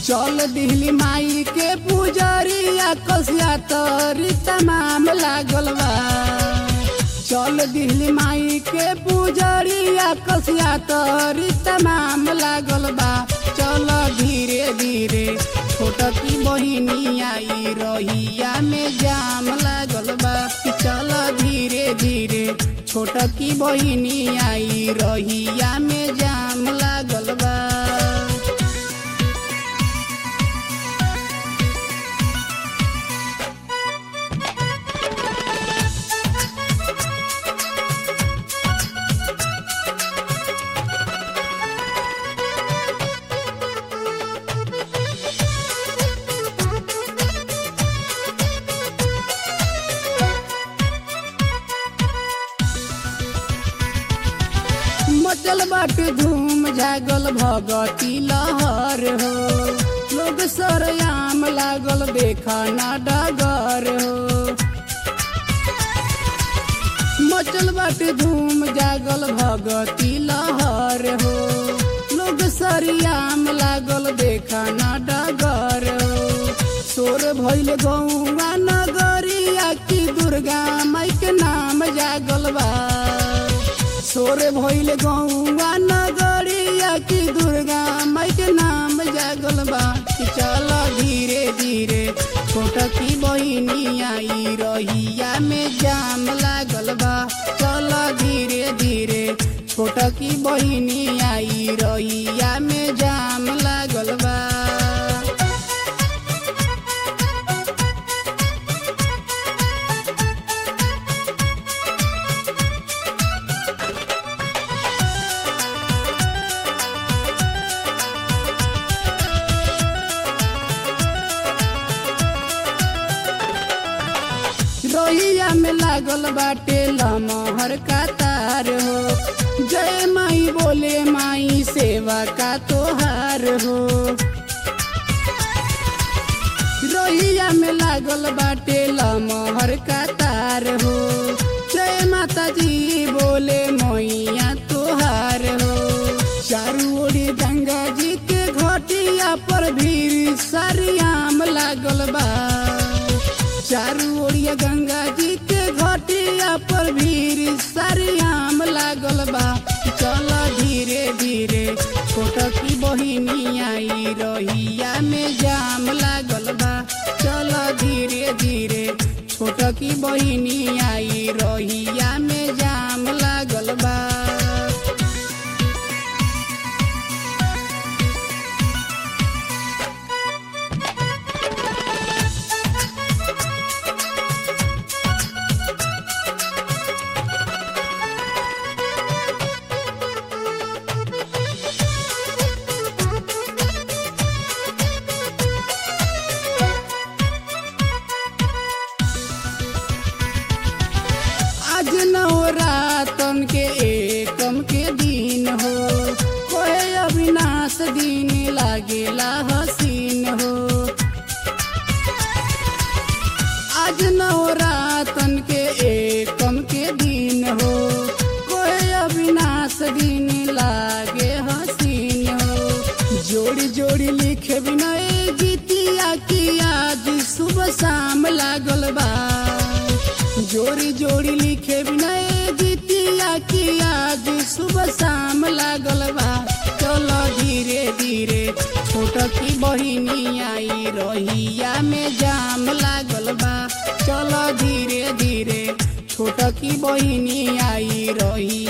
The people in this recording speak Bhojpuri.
चल दिहली माई के पुजरिया कसिया तोरी तमाम लागल बा चल दिहली माई के पुजरिया कसिया तोरी तमाम लागल बा चल धीरे धीरे छोटकी बहिनी आई रहिया में जाम लागल बा चल धीरे धीरे छोटकी बहिनी आई रहिया में जाम लागल बा मचल बाट धूम जागल भगती लहर हो लोग सरयाम लागल देखा ना डगर हो मचल बाट धूम जागल भगती लहर हो लोग सरियाम लागल देखा ना डगर हो सोर भइल गौवा नगरिया की दुर्गा माई के नाम जागल बा सोर भइल गौवा नगरिया की दुर्गा माई के नाम जागल बा कि चल धीरे धीरे छोटकी बहिनी आई रहिया में जाम लागल बा चल धीरे धीरे छोटकी बहिनी आई रहिया में जाम लागल बा रोहिया में लागल बाटे लमहर का तार हो जय माई बोले माई सेवा का तोहार हो रोहिया में लागल बाटे लमहर का तार हो जय माता जी बोले मैया तोहार हो चारू ओरी गंगा जी के घटिया पर भीड़ सरियाम लागल बा चारू ओरिया गंगा जी के घटिया पर भीड़ सरियाम लागल बा चल धीरे धीरे छोटकी बहिनी आई रहिया में जाम लागल बा चल धीरे धीरे छोटकी बहिनी आई रहिया में जाम लागल बा आज नवरातन के एकम के दिन हो कोहे अविनाश दिन लागेला हसीन हो आज नवरातन के एकम के दिन हो कोहे अविनाश दिन लागे हसीन हो जोड़ी जोड़ी लिखे बिनय गीतिया की आज सुबह शाम लागल बा जोड़ी जोड़ी लिखे बिनय गीतिया की आज सुबह शाम लागल बा चलो धीरे धीरे छोटकी बहिनी आई रहिया में जाम लागल बा चलो धीरे धीरे छोटकी बहिनी आई रही